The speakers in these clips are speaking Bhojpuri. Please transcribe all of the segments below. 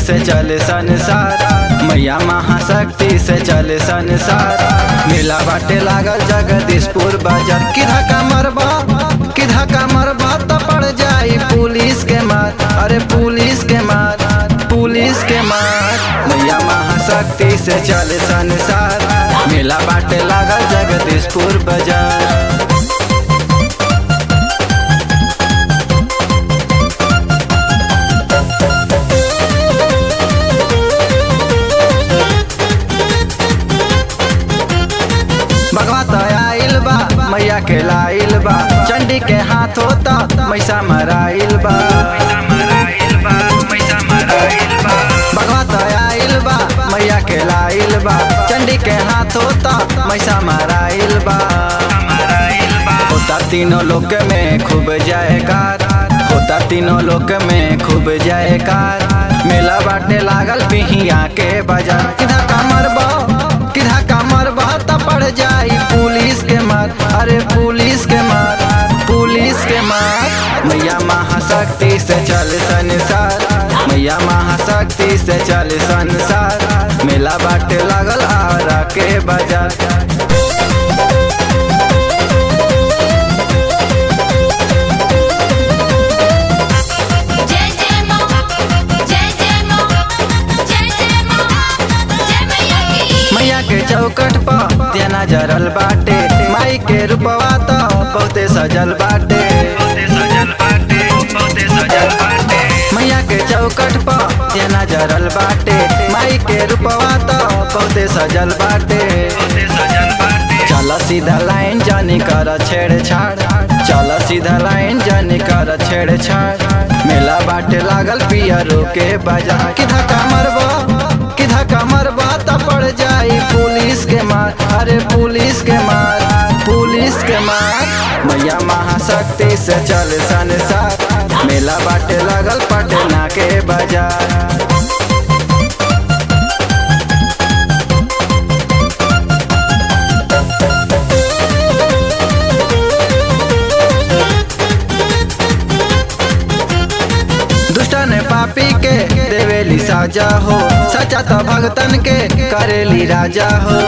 से चले संसार मैया महाशक्ति से चले संसार मेला बाटे लागल जगदीशपुर बाजार किधा का मरबा किधा का मरबा तो पड़ जाई पुलिस के मार अरे पुलिस के मार पुलिस के मार मैया महाशक्ति से चले संसार मेला बाटे लागल जगदीशपुर बाजार भगवा तो आइल बा मैया के लाइल बा चंडी के हाथ होता मैसा मराइल बा भगवा तो आइल बा मैया के लाइल बा चंडी के हाथ होता मैसा मराइल बा होता तीनों लोक में खूब जायकार होता तीनों लोक में खूब जायकार मेला बाटे लागल पिहिया के बाजार किधा कमर बा किधा कमर बा त पड़ जाई पुलिस के मार अरे पुलिस के मार पुलिस के मार मैया महाशक्ति से चल संसार मैया महाशक्ति से चल संसार मेला बाटे लागल आरा के बाजार जय जय मां जय जय मां जय जय मां जय मैया की मैया के चौकट पर तेना जरल बाटे माई के रूपवा तो बहुते सजल बाटे मैया के चौकट पर तेना जरल बाटे माई के रूपवा तो बहुते सजल बाटे चल सीधा लाइन जानी कर छेड़छाड़ चल सीधा लाइन जानी कर छेड़छाड़ मेला बाटे लागल पियरो के बाजार किधा का मरबा किधा का मरबा त पड़ जाई पुलिस के मार अरे पुलिस के मार पुलिस के मार मैया महाशक्ति से चल संसार मेला बाटे लागल पटना के बाजार दुष्टन पापी के देवेली साजा हो सचा तो भगतन के करेली राजा हो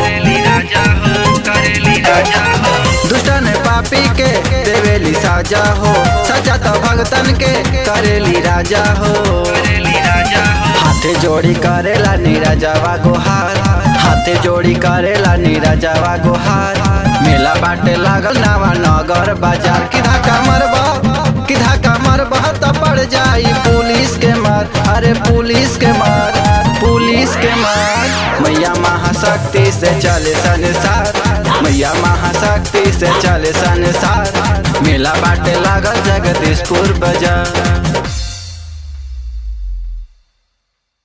दुष्टन पापी के देवेली साजा हो सचा तो भगतन के करेली राजा हो हाथे जोड़ी करेला नीराजावा गोहार हाथे जोड़ी करेला नीराजावा गोहार मेला बाटे लागल नावा नगर बाजार किधा का मरबा किधा का मरबा त पड़ जाई पुलिस के मार अरे पुलिस के मार पुलिस के मार मैया महाशक्ति से चले संसार मैया महाशक्ति से चले संसार मेला बाटे लागल जगदीशपुर बाजार